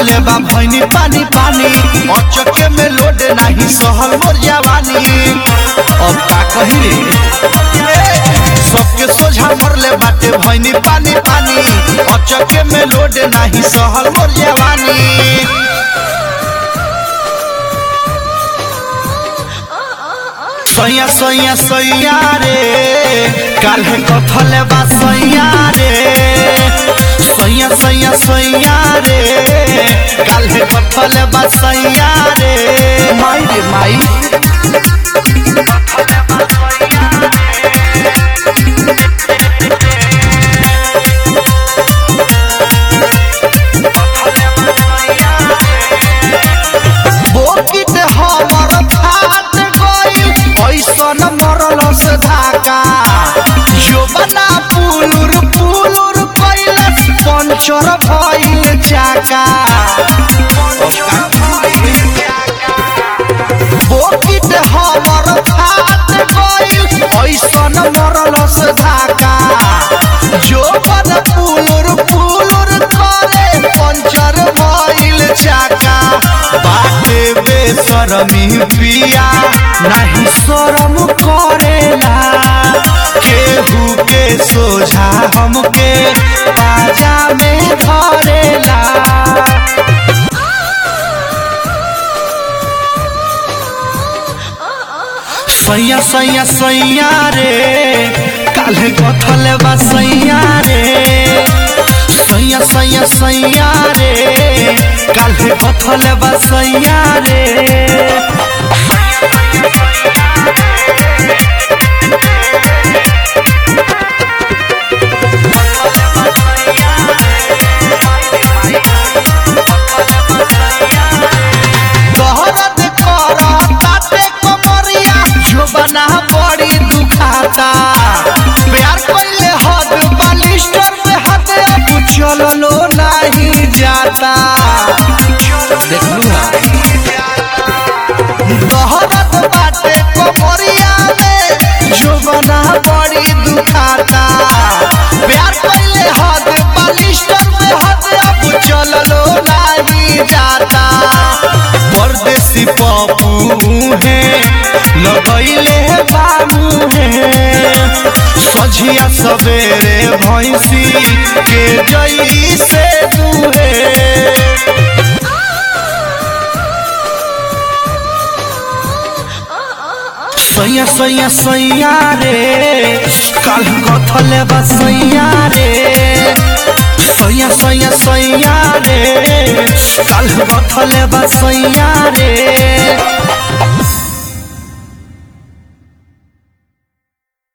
मरले बा भैनी पानी पानी अचके में लोड नहीं सहल मोर जवानी अब का कही रे सबके सोझा मरले बाटे भैनी पानी पानी अचके में लोड नहीं सहल मोर जवानी सैया सैया सैया रे काल्हे कथले बा सैया रे सैया सैया सैया रे काल्हे कथले बा सैया रे माई रे माई बोकिट हमर फाट गइल ऐसन मरल से धाका जोबना पुलुर पुलुर कइल पंचर भइल चाका बोकिट हमर फाट गइल ऐसन मरल से धाका जोबन पुलुर पुलुर करे पंचर भइल चाका बाटे बेसरमी पिया नहीं शरम करेला केहू के सोझा हमके बाजा में धरेला सैया सैया सैया रे काल्हे कथले बा सैया रे सैया सैया सैया रे काल्हे कथले बा सैया रे दहरद करताते कमरिया जोबना बड़ी दुखाता प्यार कइले हद बालिस्टर में हद अब चललो नहीं जाता देखलू ना दहरद बाटे कमरिया में जोबना बड़ी दुखाता प्यार कइले हद बालिस्टर में हद अब चललो नहीं जाता परदेसी पप्पू है लगैले बाबू है सझिया सवेरे भैंसी के जई से दुहे सैया सैया सैया रे काल कथले बा सैया रे सैया सैया सैया रे काल कथले बा सैया रे